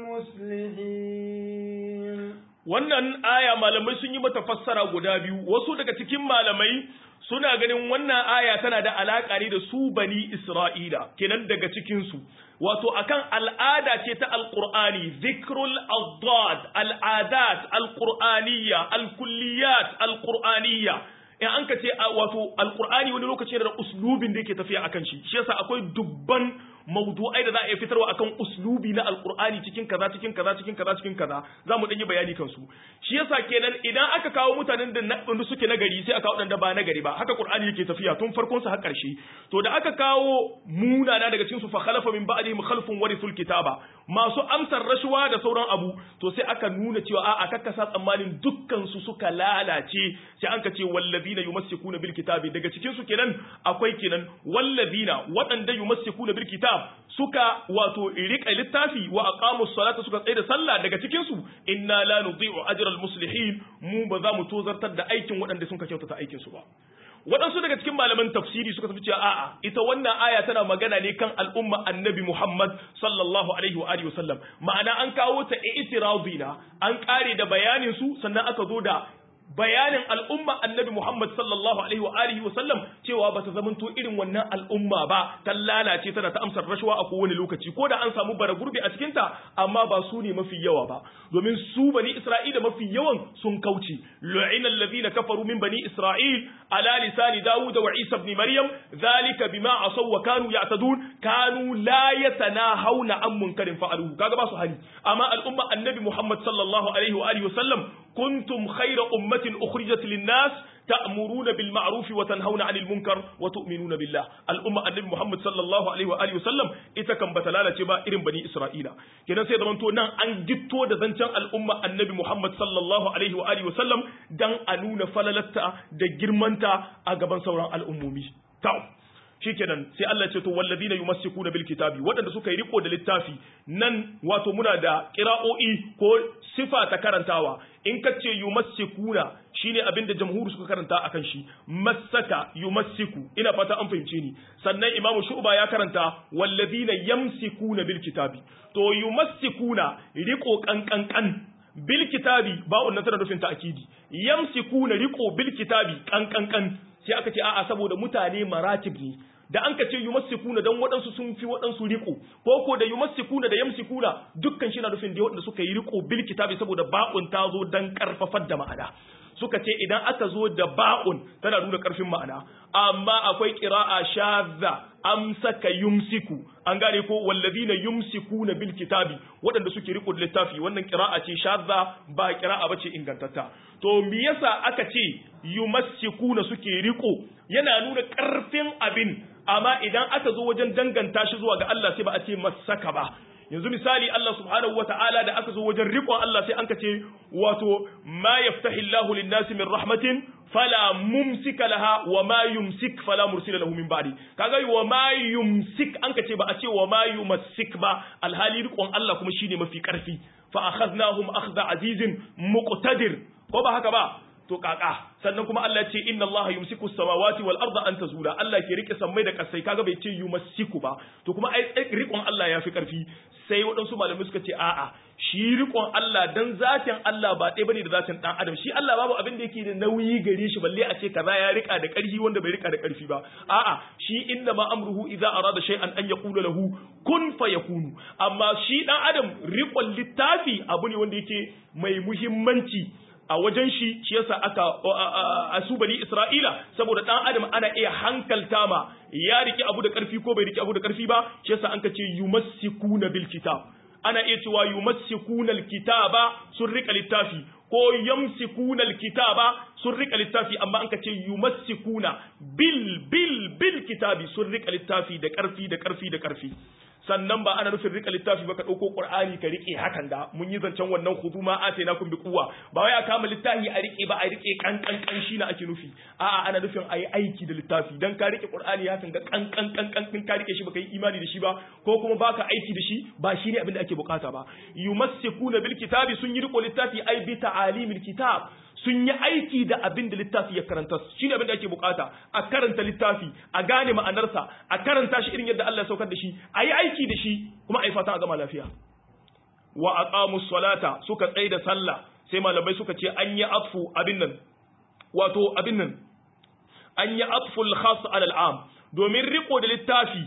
المصلحين wannan aya malamai sun yi mata fassara guda biyu wasu daga cikin malamai suna ganin wannan aya tana da alaƙa ne da su bani Isra'ila kenan daga cikinsu wato akan al'ada ce ta alƙur'ani zikrul addad al'adat alƙur'aniyya alkulliyat alƙur'aniyya in an ka ce wato alƙur'ani wani lokaci da uslubin da yake tafiya akan shi shi yasa akwai dubban mawdu'ai da za a iya fitarwa akan uslubi na alqur'ani cikin kaza cikin kaza cikin kaza cikin kaza za mu yi bayani kansu shi yasa kenan idan aka kawo mutanen da wanda suke nagari sai aka wadanda ba nagari ba haka qur'ani yake tafiya tun farkon sa har karshe to da aka kawo munana daga cikin su fa khalafa min ba'dihim khalfun warithul kitaba masu amsar rashuwa da sauran abu to sai aka nuna cewa a'a kakkasa tsammanin dukkan su suka lalace sai an ka ce wallazina yumassikuna bil kitabi daga cikin su kenan akwai kenan wallazina waɗanda yumassikuna bil kitab suka wato rika littafi wa aqamu salata suka tsaye da sallah daga cikin su inna la nudhi'u ajral muslihin mu ba za mu tozartar da aikin waɗanda sun ka kyautata aikin su ba waɗansu daga cikin malaman tafsiri suka tafi cewa a'a ita wannan aya tana magana ne kan al'umma annabi Muhammad sallallahu alaihi wa alihi wasallam ma'ana an kawo ta i'tiradina an kare da bayanin su sannan aka zo da bayanin al'umma annabi Muhammad sallallahu alaihi wa alihi wa sallam cewa ba ta zamanto irin wannan al'umma ba ta lalace tana ta amsar rashawa a kowane lokaci ko da an samu bara gurbi a cikin ta amma ba su ne mafi yawa ba domin su bani Isra'ila mafi yawan sun kauce lu'ina alladhina kafaru min bani Isra'il ala lisani Dawud wa Isa ibn Maryam zalika bima asaw wa kanu ya'tadun kanu la yatanahawna an munkarin fa'aluhu kaga ba su hani amma al'umma annabi Muhammad sallallahu alaihi wa alihi wa sallam kuntum khayra ummati أخرجت للناس تأمرون بالمعروف وتنهون عن المنكر وتؤمنون بالله الأمة النبي محمد صلى الله عليه وآله وسلم إذا كان بتلالة با إرم بني إسرائيل كنا سيدا من تونا أن جتو دزنشان الأمة النبي محمد صلى الله عليه وآله وسلم دان أنون فللتا دا جرمانتا أقبان سوران الأمومي تاو shikenan sai Allah ce to walladina yumassikuna bil kitabi wadanda suka yi riko da littafi nan wato muna da qira'o'i ko sifa ta karantawa in kace yumassikuna shine abin da jamhur suka karanta akan shi massaka yumassiku ina fata an fahimce ni sannan imamu shu'ba ya karanta walladina yamsikuna bil kitabi to yumassikuna riko kankankan bil kitabi ba wannan tana nufin ta'kidi yamsikuna riko bil kitabi kankankan sai aka ce a'a saboda mutane maratib ne da an ka ce yumassikuna dan waɗansu sun fi waɗansu riko ko ko da yumassikuna da yamsikuna dukkan shi na nufin da waɗanda suka yi riko bil kitabi saboda ba'un ta zo dan karfafar da ma'ana suka ce idan aka zo da ba'un tana nuna karfin ma'ana amma akwai qira'a shadza amsaka yumsiku an gane ko wallazina yumsikuna bil kitabi waɗanda suke riko da littafi wannan qira'a ce shadza ba qira'a bace ingantatta to me yasa aka ce yumassikuna suke riko yana nuna karfin abin amma idan aka zo wajen danganta shi zuwa ga Allah sai ba a ce masaka ba yanzu misali Allah subhanahu wata'ala da aka zo wajen riƙon Allah sai an ka ce wato ma yaftahillahu lin-nasi min rahmatin fala mumsika laha wa ma yumsik fala mursila lahu min ba'di kaga wa ma yumsik an ka ce ba a ce wa ma yumassik ba alhali riƙon Allah kuma shine mafi ƙarfi fa akhadnahum akhdha azizin muqtadir ko ba haka ba to kaka sannan kuma Allah ce inna Allah yumsiku samawati wal arda an tazula Allah ke rike sammai da kasai kaga bai ce yumsiku ba to kuma ai rikon Allah ya fi karfi sai waɗansu malamai suka ce a'a shi rikon Allah dan zatin Allah ba ɗaya bane da zatin dan adam shi Allah babu abin da yake da nauyi gare shi balle a ce kaza ya rika da ƙarfi wanda bai rika da ƙarfi ba a'a shi inna ma amruhu idza arada shay'an an yaqula lahu kun fayakunu amma shi dan adam rikon littafi abu ne wanda yake mai muhimmanci a wajen shi shi yasa aka a su bani Isra'ila saboda dan adam ana iya hankalta ma ya riki abu da karfi ko bai riki abu da karfi ba shi yasa an ka ce yumassikuna bil kitab ana iya cewa yumassikuna al kitaba sun rika littafi ko yamsikuna al kitaba sun rika littafi amma an ka ce yumassikuna bil bil bil kitabi sun rika littafi da karfi da karfi da karfi sannan ba ana nufin rika littafi ba ka ɗauko ƙur'ani ka riƙe hakan da mun yi zancen wannan hudu ma a na kun bi kuwa ba wai a kama littafi a riƙe ba a riƙe kan kan kan shi na ake nufi a'a ana nufin a yi aiki da littafi dan ka riƙe ƙur'ani hakan ga kan kan kan kan ka riƙe shi ba ka yi imani da shi ba ko kuma baka aiki da shi ba shi ne abin da ake bukata ba yumassikuna bil kitabi sun yi riƙo littafi ai bi ta'alimil kitab sun yi aiki da abin da littafi ya karanta shi ne abin da ake bukata a karanta littafi a gane ma'anarsa a karanta shi irin yadda Allah ya saukar da shi a yi aiki da shi kuma a yi fatan a gama lafiya wa aqamu salata suka tsaye da sallah sai malamai suka ce an yi atfu abin nan wato abin nan an yi atfu al-khas ala al-am domin riko da littafi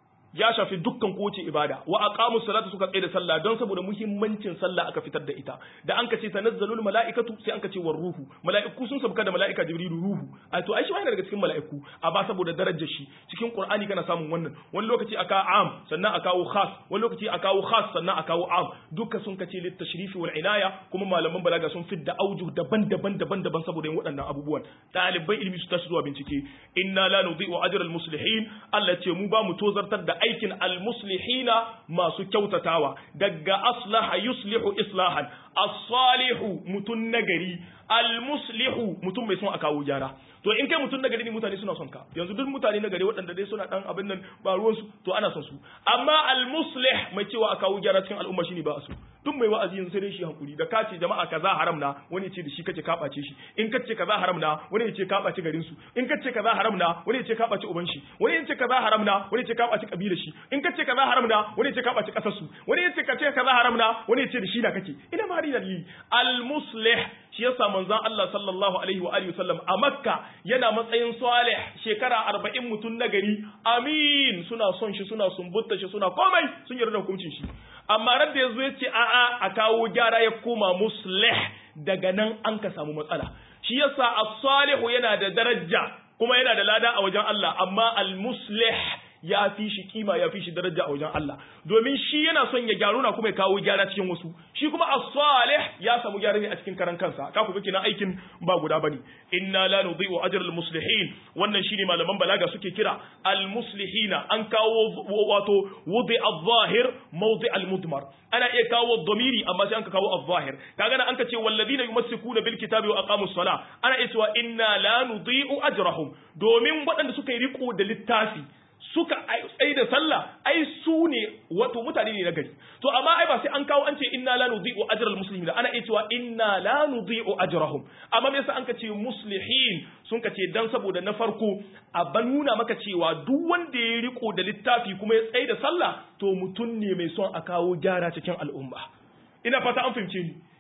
ya shafi dukkan kowace ibada wa aqamu salata suka tsaye da sallah don saboda muhimmancin sallah aka fitar da ita da an kace tanazzalul malaikatu sai an kace war ruhu malaiku sun sabka da malaika jibrilu ruhu a to ai shi wani daga cikin malaiku a ba saboda darajar shi cikin qur'ani kana samun wannan wani lokaci aka am sannan aka kawo khas wani lokaci aka kawo khas sannan aka kawo am duka sun kace lit tashrifi wal inaya kuma malaman balaga sun fidda aujuh daban-daban daban-daban saboda yin waɗannan abubuwan ɗaliban ilimi su tashi zuwa bincike inna la nudhi'u ajra al muslihin Allah ce mu ba mu tozartar da aikin almuslihina masu kyautatawa daga aslaha yuslihu islahan as-salihu mutun nagari almuslihu mutum mai son a kawo gyara to in kai mutum nagari ne mutane suna son ka yanzu duk mutane nagari waɗanda dai suna dan abin nan ba ruwan su to ana son su amma almuslih mai cewa a kawo gyara cikin al'umma shine ba a so duk mai wa'azi yanzu sai dai shi hankuri da kace jama'a kaza haram na wani ce da shi kace ka bace shi in kace kaza haram na wani ya ce ka bace garin su in kace kaza haram na wani ya ce ka bace uban shi wani ya ce kaza haram na wani ya ce ka bace kabilar shi in kace kaza haram na wani ya ce ka bace kasar su wani ya ce kace kaza haram na wani ya ce da shi na kake ina ma hari dalili al muslih shi yasa manzon Allah sallallahu alaihi wa alihi wasallam a Makka yana matsayin salih shekara 40 mutun nagari amin suna son shi suna sumbutta shi suna komai sun yarda da hukuncin shi amma ran da yazo yace a a a kawo gyara ya koma muslih daga nan an ka samu matsala shi yasa as-salihu yana da daraja kuma yana da lada a wajen Allah amma al-muslih ya fi shi kima ya fi shi daraja a wajen Allah domin shi yana son ya gyaru na kuma ya kawo gyara cikin wasu shi kuma as-salih ya samu gyara ne a cikin karan kansa ka ku kina aikin ba guda bane inna la nudhi'u ajra al-muslihin wannan shine malaman balaga suke kira al-muslihina an kawo wato wudi al-zahir mawdi al-mudmar ana iya kawo dhamiri amma sai an ka kawo al-zahir kaga nan an ka ce walladina yumassikuna bil kitabi wa aqamus sala ana iya cewa inna la nudhi'u ajrahum domin waɗanda suka yi riko da littafi suka tsaye da sallah ai su ne wato mutane ne na gari to amma ai ba sai an kawo an ce inna la nudhi'u ajral muslimin ana iya cewa inna la nudhi'u ajrahum amma me yasa an ka ce muslihin sun ka ce dan saboda na farko a ban nuna maka cewa duk wanda ya riko da littafi kuma ya tsaye da sallah to mutum ne mai son a kawo gyara cikin al'umma ina fata an fahimce ni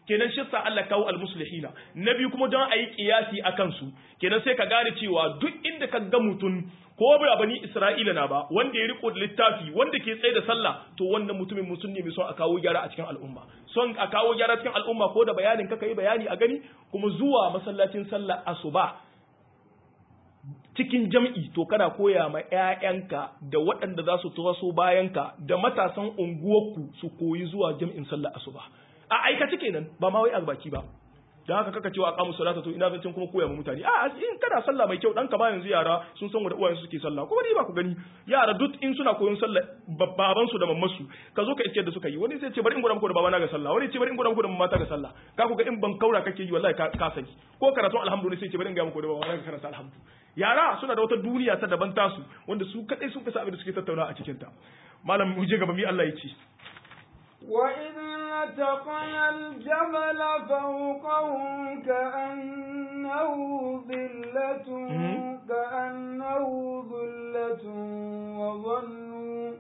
kenan shi sa Allah kawo almuslihina na biyu kuma don a yi kiyasi a kansu kenan sai ka gane cewa duk inda ka ga mutum ko ba bani Isra'ila na ba wanda ya riko da littafi wanda ke tsaye da sallah to wannan mutumin musulmi mai son a kawo gyara a cikin al'umma son a kawo gyara cikin al'umma ko da bayanin ka yi bayani a gani kuma zuwa masallacin sallah asuba cikin jam'i to kana koya ma ‘ya'yanka da waɗanda za su taso bayanka da matasan unguwarku su koyi zuwa jam'in sallah asuba a aikace kenan ba ma wai a baki ba da haka kaka cewa aqamu salata to ina zancin kuma koya ma mutane a in kana sallah mai kyau dan ka ba yanzu yara sun san wanda uwayen su suke sallah kuma ni ba ku gani yara duk in suna koyon sallah baban su da mamman su ka zo ka iske da suka yi wani sai ce bari in gwada muku da babana ga sallah wani ce bari in gwada muku da mamata ga sallah ka ku ga in ban kaura kake yi wallahi ka sani ko karatun alhamdulillah sai ce bari in ga muku da babana ga karanta alhamdu yara suna da wata duniya ta daban tasu wanda su kadai sun kasa abin da suke tattauna a cikin ta malam mu je gaba mi Allah ya ce وإذ نتقنا الجبل فوقهم كأنه ظلة كأنه ظلة وظنوا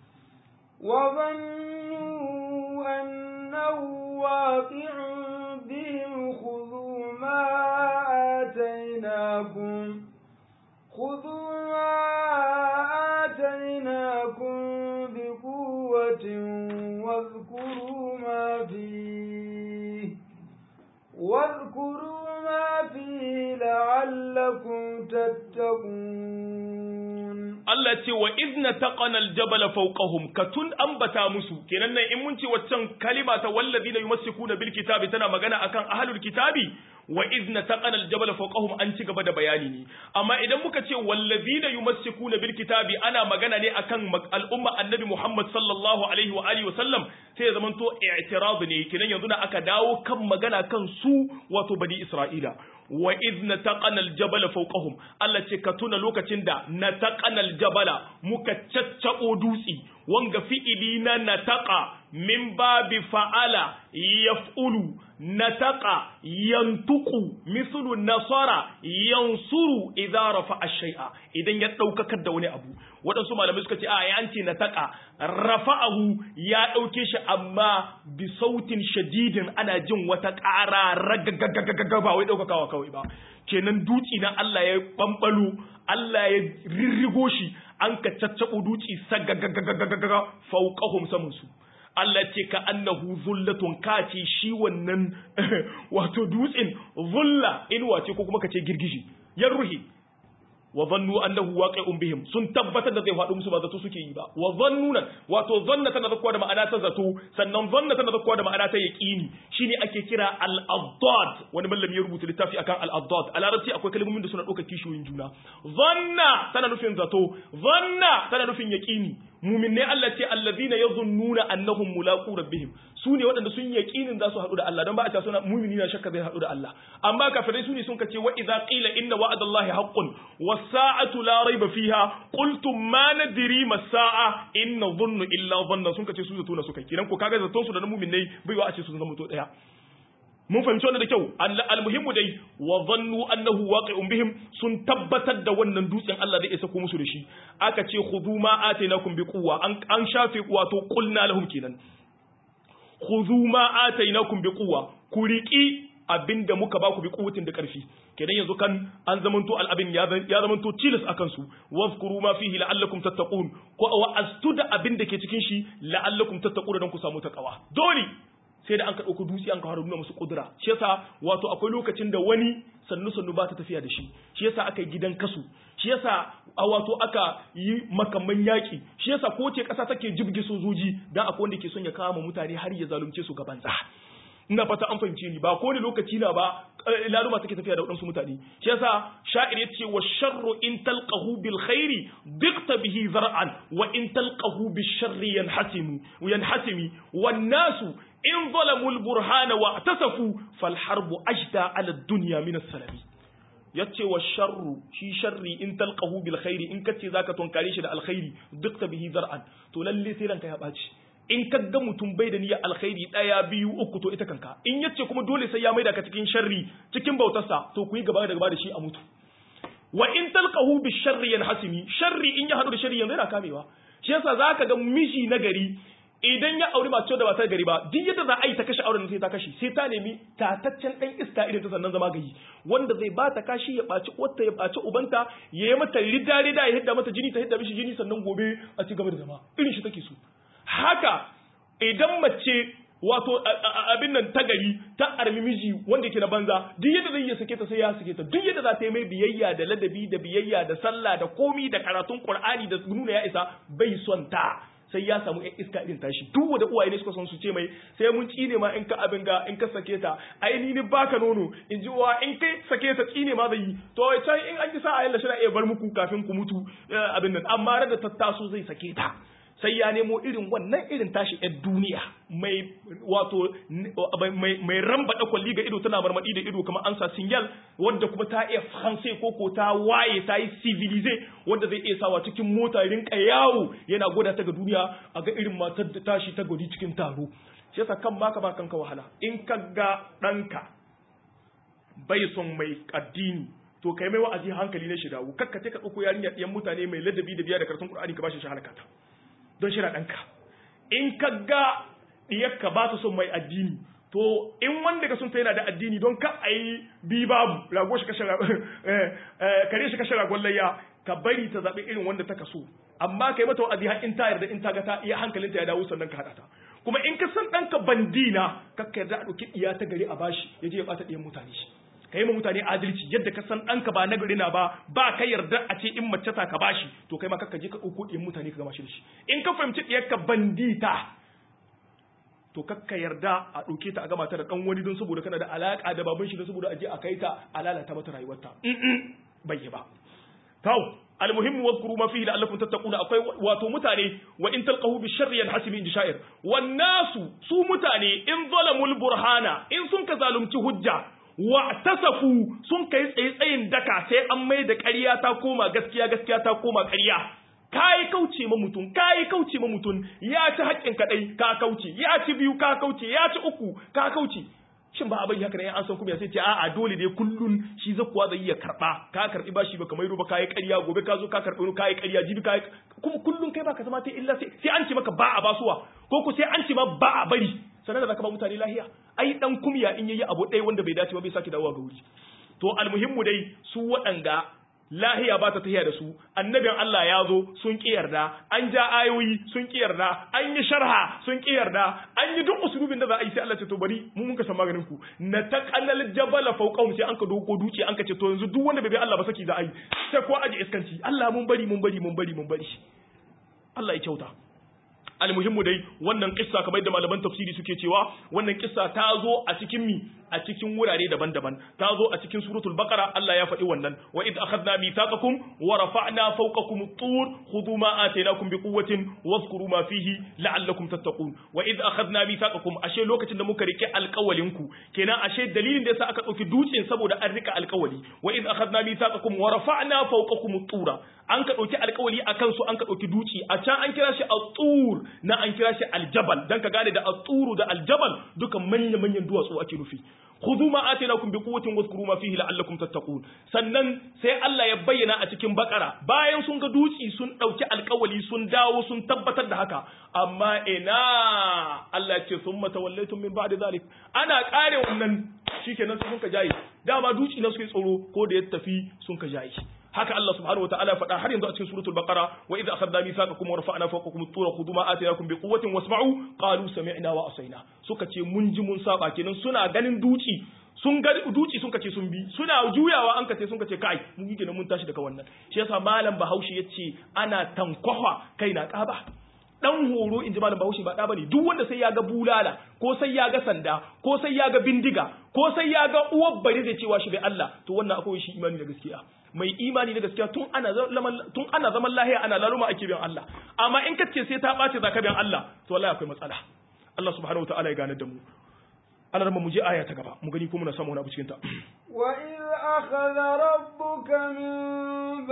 وظنوا أنه واقع بهم خذوا ما آتيناكم خذوا ما آتيناكم بقوة واذكروا ما فيه واذكروا ما فيه لعلكم تتقون Allah ce wa izna taqana aljabala fawqahum katun ambata musu kenan nan in mun ce waccan kalima ta wallazina yumassikuna bil kitabi tana magana akan ahlul kitabi wa izna taqana aljabala fawqahum an ci gaba da bayani ne amma idan muka ce wallazina yumassikuna bil kitabi ana magana ne akan al'umma annabi Muhammad sallallahu alaihi wa alihi wa sallam sai ya zamanto i'tirad ne kenan yanzu da aka dawo kan magana kan su wato bani Isra'ila wa iz nataqana aljabala fawqahum Allah ce ka tuna lokacin da nataqana aljabala muka caccabo dutsi wanga fi'ili na nataqa min babi fa'ala yaf'ulu nataqa yantuqu mislu nasara yansuru idza rafa'a shay'a idan ya daukakar da wani abu waɗansu malamai suka ce a ya ce nataqa rafa'ahu ya dauke shi amma bi sautin shadidin ana jin wata ƙara ragagagagaga ba wai daukakawa kawai ba kenan duci na Allah ya bambalo Allah ya rirrigo shi an ka caccabo duci sagagagagaga fauqahum saman su Allah ce ka annahu zullatun kace shi wannan wato dutsen zulla inuwa ce ko kuma kace girgiji ya ruhi wa zannu annahu waqi'un bihim sun tabbatar da zai faɗo musu ba zato suke yi ba wa zannuna wato zanna tana zakkuwa da ma'ana ta zato sannan zanna tana zakkuwa da ma'ana ta yaqini shine ake kira al-addad wani mallami ya rubuta littafi akan al-addad a larabci akwai kalmomin da suna ɗaukar kishiyoyin juna zanna tana nufin zato zanna tana nufin yaqini muminne Allah ce allazina yazunnuna annahum mulaqu rabbihim su ne waɗanda sun yaqinin za su haɗu da Allah don ba a ta suna mumini na shakka zai haɗu da Allah amma kafirai su ne sun kace wa idza qila inna wa'dallahi haqqun was sa'atu la rayba fiha qultum ma nadri mas sa'a in nadhunnu illa dhanna sun kace su zato na suka kiran ko kaga zaton su da muminai bai wa a ce su zama to daya mun fahimci wannan da kyau almuhimmu dai wa zannu annahu waqi'un bihim sun tabbatar da wannan dutsen Allah zai isa ko musu da shi aka ce khudhu ma atainakum bi quwwa an an shafe wato qulna lahum kenan khudhu ma atainakum bi quwwa ku riki abinda muka baku bi quwwatin da karfi kenan yanzu kan an zamanto al'abin ya zamanto tilas akan su wazkuru ma fihi la'allakum tattaqun ko wa astuda abinda ke cikin shi la'allakum tattaqun don ku samu takawa dole sai da an ka ɗauko dutse an ka fara nuna musu kudura shi yasa wato akwai lokacin da wani sannu sannu ba ta tafiya da shi shi yasa aka yi gidan kasu shi yasa a wato aka yi makamman yaƙi shi yasa ko ce ƙasa take jibge sojoji dan akwai wanda ke son ya kama mutane har ya zalunce su gaban za ina fata an fahimce ni ba ko ne lokaci na ba laluma take tafiya da waɗansu mutane shi yasa sha'ir yace wa sharru in talqahu bil khairi biqta bihi zar'an wa in talqahu bil sharri yanhasimu yanhasimi wan nasu in zalamu al burhana wa atasafu fal harbu ajda ala dunya min as-salami yace wa sharru shi sharri in talqahu bil khairi in kace zaka tunkare shi da alkhairi biqta bihi zar'an to lalle sai ranka ya baci in ka ga mutum bai da niyyar alkhairi daya biyu uku to ita kanka in yace kuma dole sai ya maida ka cikin sharri cikin bautarsa to ku yi gaba da gaba da shi a mutu wa in talqahu bi sharri yanhasimi sharri in ya hadu da sharri yanzu yana kamewa shi yasa zaka ga miji na gari idan ya auri mace da ba ta gari ba duk yadda za a yi ta kashe auren sai ta kashe sai ta nemi tataccen dan iska irin ta sannan zama gari wanda zai ba ta kashi ya baci uwarta ya baci ubanta ya yi mata rida rida ya hidda mata jini ta hidda mishi jini sannan gobe a ci gaba da zama irin shi take so haka idan mace wato abin nan ta gari ta armi miji wanda yake na banza duk yadda zai iya sake ta sai ya sake ta duk yadda za ta yi mai biyayya da ladabi da biyayya da sallah da komi da karatun qur'ani da nuna ya isa bai son ta sai ya samu yan iska irin tashi duk wanda uwaye ne suka son su ce mai sai mun tsine ma in ka abin ga in ka sake ta ai ni ni baka nono in ji uwa in kai sake ta tsine ma zai yi to can in an ji sa ayyalla shi na iya bar muku kafin ku mutu abin nan amma da tattaso zai sake ta sai ya nemo irin wannan irin tashi yan duniya mai wato mai ramba kwalli ga ido tana marmadi da ido kamar ansa sinyal wadda kuma ta iya faransa ko ko ta waye ta yi civilize wadda zai iya sawa cikin mota rinka yawo yana gwada ta ga duniya a ga irin matar da tashi ta gwadi cikin taro shi yasa kan baka ba kanka wahala in ka ga ɗanka bai son mai addini to kai mai wa'azi hankali na shi dawo kakka ka ɗauko yarinya ɗiyan mutane mai ladabi da biya da karatun Qur'ani ka bashi shi halakata don shi ɗanka in ka ga ɗiyarka ba ta son mai addini to in wanda ka sun ta yana da addini don ka a yi bi babu rago shi kashe kare shi kashe ragon layya ka bari ta zaɓi irin wanda ta kaso amma ka yi mata wa'azi har in ta yarda in ta ga ta iya hankalinta ya dawo sannan ka haɗa ta kuma in ka san ɗanka bandina kakka yarda a ɗauki iya ta gari a bashi ya je ya ɓata ɗiyan mutane shi ka yi ma mutane adalci yadda ka san ɗanka ba nagari na ba ba ka yarda a ce in mace ta ka bashi to kai ma kakka je ka ɗauko ɗiyan mutane ka gama shi da shi in ka fahimci ɗiyarka bandita to kakka yarda a ɗauke ta a gama ta da ɗan wani don saboda kana da alaƙa da baban shi don saboda a je a kai ta a lalata mata rayuwarta bai yi ba kawo almuhimmu wadhkuru ma fihi la'allakum tattaquna akwai wato mutane wa in talqahu bi sharri yanhasibu inji sha'ir wan nasu su mutane in zalamul burhana in sun ka zalunci hujja wa tasafu sun kai tsaye-tsayin daka sai an mai da ƙarya ta koma gaskiya gaskiya ta koma ƙarya kayi kauce ma mutum kayi kauce ma mutum ya ci haƙƙin kaɗai ka kauce ya ci biyu ka kauce ya ci uku ka kauce shin ba abin haka ne an san kuma ya sai ce a'a dole dai kullun shi zakuwa zai iya karɓa ka karɓi bashi ba kamar ba kayi ƙarya gobe ka zo ka karɓi kayi ƙarya jibi kayi kuma kullun kai baka zama ta illa sai an ce maka ba a basuwa ko ku sai an ce ma ba a bari sanar da zaka ba mutane lahiya ai dan kumya in yayi abu ɗaya wanda bai dace ba bai sake dawowa ga wuri to almuhimmu dai su waɗanga lahiya ba ta tahiya da su annabin Allah ya zo sun ki yarda an ja ayoyi sun ki yarda an yi sharha sun ki yarda an yi duk usulubin da za a yi sai Allah ce to bari mu mun ka san maganin ku na taqallal jabala fawqahum sai an ka doko duci an ka ce to yanzu duk wanda bai bi Allah ba saki za a yi sai ko aje iskanci Allah mun bari mun bari mun bari mun bari Allah ya kyauta almuhimmu dai wannan kissa kamar da malaman tafsiri suke cewa wannan kissa ta zo a cikin mi a cikin wurare daban-daban ta zo a cikin suratul baqara Allah ya faɗi wannan wa id akhadna mithaqakum wa rafa'na fawqakum at-tur khudhu ma atainakum biquwwatin wadhkuru ma fihi la'allakum tattaqun wa id akhadna mithaqakum ashe lokacin da muka rike alƙawalin ku kenan ashe dalilin da yasa aka dauki dutsen saboda an rika alƙawali wa id akhadna mithaqakum wa rafa'na fawqakum at-tura an ka dauki alƙawali akan su an ka dauki duci a can an kira shi at-tur na an kira shi aljabal dan ka gane da at-turu da aljabal dukan manyan manyan duwatsu ake nufi khudhu ma atainakum bi quwwatin wadhkuru ma fihi la'allakum tattaqun sannan sai Allah ya bayyana a cikin bakara bayan sun ga duci sun dauki alkawali sun dawo sun tabbatar da haka amma ina Allah ce summa tawallaytum min ba'di zalik ana kare wannan shikenan sai sun ka jaye dama duci na suke tsoro ko da ya tafi sun ka jaye haka Allah subhanahu wa ta'ala faɗa har yanzu a cikin suratul baqara wa idza akhadna mithaqakum wa rafa'na fawqakum at-tura khudhu ma atayakum biquwwatin wasma'u qalu sami'na wa asaina suka ce mun ji mun saba kenan suna ganin duci sun ga duci sun kace sun bi suna juyawa an kace sun kace kai mun yi kenan mun tashi daga wannan shi yasa malam Bahaushe yace ana tankwafa kai na kaba dan horo inji malam Bahaushe ba da bane duk wanda sai ya ga bulala ko sai ya ga sanda ko sai ya ga bindiga ko sai ya ga uwar bari zai cewa shi bai Allah to wannan akwai shi imani da gaskiya mai imani na gaskiya tun ana zaman tun ana zaman lahiya ana laluma ake biyan Allah amma in kace sai ta bace zaka biyan Allah to wallahi akwai matsala Allah subhanahu wataala ya gane da mu Allah mu je aya ta gaba mu gani ko muna samu wani abu cikin ta wa iz akhadha rabbuka min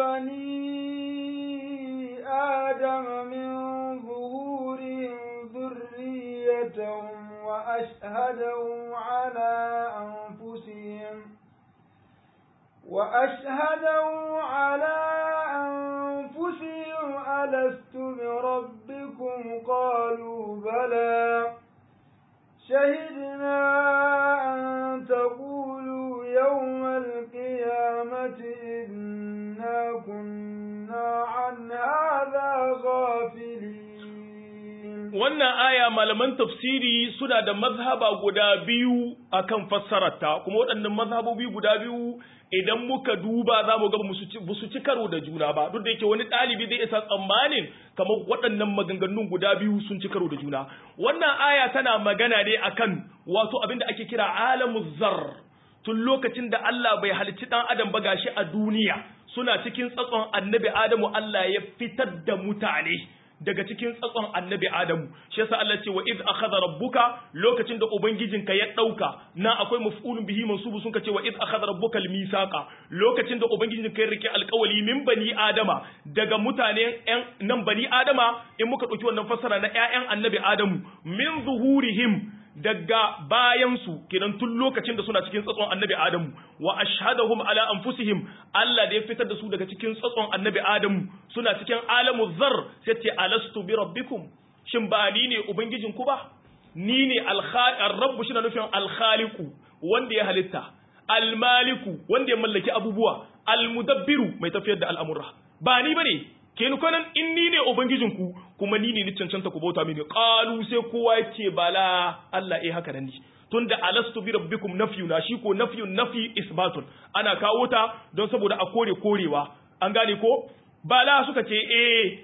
bani adama min zuhurihim dhurriyyatahum wa ashhadahum ala anfusihim وأشهدوا على أنفسهم ألست بربكم أشهدتم قالوا بلى شهدنا أن تقولوا يوم القيامة إنا كنا عن هذا غافلين wannan aya malaman tafsiri suna da mazhaba guda biyu akan fassararta kuma waɗannan mazhabobi guda biyu idan muka duba za mu ga ba su ci karo da juna ba duk da yake wani ɗalibi zai isa tsammanin kamar waɗannan maganganun guda biyu sun ci karo da juna wannan aya tana magana ne akan wato abin da ake kira alamu zar tun lokacin da Allah bai halicci ɗan adam ba gashi a duniya suna cikin tsatson annabi Adamu Allah ya fitar da mutane daga cikin tsatson annabi Adamu shi yasa Allah ce wa iz akhadha rabbuka lokacin da ubangijinka ya dauka na akwai maf'ulun bihi mansubu sun ce wa iz akhadha rabbuka al-misaqa lokacin da ubangijinka ya rike alƙawali min bani Adama daga mutane ƴan nan bani Adama in muka dauki wannan fassara na ƴaƴan annabi Adamu min zuhurihim daga bayansu kenan tun lokacin da suna cikin tsatson annabi Adamu wa ashhadahum ala anfusihim Allah da ya fitar da su daga cikin tsatson annabi Adamu suna cikin alamu zar sai ce alastu bi rabbikum shin ba ni ne ubangijin ku ba ni ne al-rabb shi na nufin al-khaliqu wanda ya halitta al-maliku wanda ya mallaki abubuwa al-mudabbiru mai tafiyar da al'amura ba ni bane ke kwanan in ni ne ubangijinku kuma ni ne ni cancanta ku bauta mini qalu sai kowa yace bala Allah eh haka nan ne tunda alastu bi rabbikum nafyuna shi ko nafyun nafi isbatun ana kawo ta don saboda a kore korewa an gane ko bala suka ce eh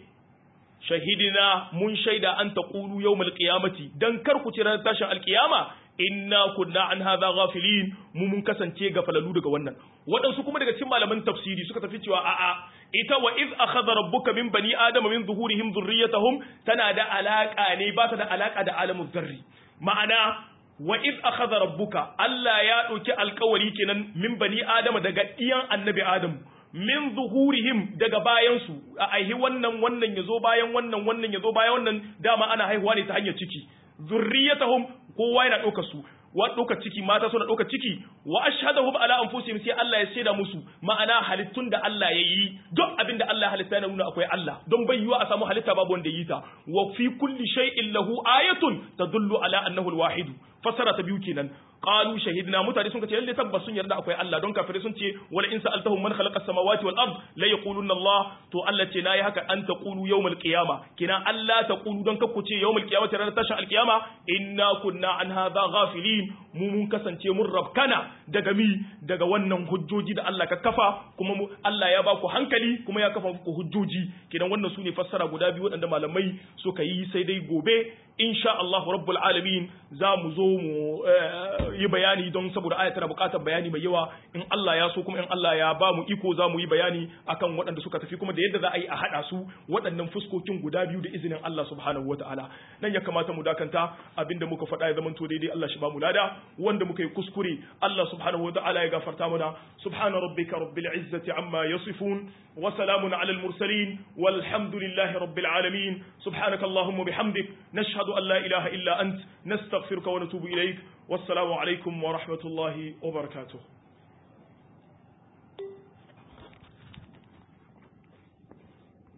shahidina mun shaida an taqulu yawmal qiyamati dan kar ku ci ranar tashin alqiyama inna kunna an hadha ghafilin mu mun kasance gafalalu daga wannan waɗansu kuma daga cikin malaman tafsiri suka tafi cewa a'a ita wa iz akhadha rabbuka min bani adama min zuhurihim dhurriyyatahum tana da alaka ne ba ta da alaka da alamu zarri ma'ana wa iz akhadha rabbuka Allah ya dauki alkawari kenan min bani adama daga iyan annabi adam min zuhurihim daga bayansu a aihi wannan wannan yazo bayan wannan wannan yazo bayan wannan dama ana haihuwa ne ta hanyar ciki zurriyatahum kowa yana ɗauka su wa ɗauka ciki mata suna ɗauka ciki wa ashhadahum ala anfusihim sai Allah ya saida musu ma'ana halittun da Allah ya yi duk abin da Allah ya halitta yana nuna akwai Allah don bai yiwa a samu halitta babu wanda yi ta wa fi kulli shay'in lahu ayatun tadullu ala annahu alwahid fasara ta biyu kenan qalu shahidna mutane sun ce lalle tabbas sun yarda akwai Allah don kafirai sun ce wala in sa'altahum man khalaqa as-samawati wal ard la yaquluna Allah to Allah ce nayi haka an taqulu yawmal qiyama kina Allah taqulu don kakku ce yawmal qiyamati ranar tashin alqiyama inna kunna an hadha ghafilin mu mun kasance mun rabkana daga mi daga wannan hujjoji da Allah ka kafa kuma mu Allah ya ba ku hankali kuma ya kafa muku hujjoji kidan wannan sune fassara guda biyu waɗanda malamai suka yi sai dai gobe insha Allah rabbul alamin za mu zo mu yi bayani don saboda aya tana buƙatar bayani mai yawa in Allah ya so kuma in Allah ya ba mu iko za mu yi bayani akan waɗanda suka tafi kuma da yadda za a yi a haɗa su waɗannan fuskokin guda biyu da izinin Allah subhanahu wataala nan ya kamata mu dakanta abinda muka faɗa ya zamanto daidai Allah shi ba mu lada wanda muka yi kuskure Allah subhanahu wataala ya gafarta mana subhana rabbika rabbil izzati amma yasifun wa salamun ala al mursalin walhamdulillahi rabbil alamin subhanaka allahumma bihamdik nashhadu an la ilaha illa ant nastaghfiruka wa natubu ilaik wassalamu alaikum wa rahmatullahi wa barakatuh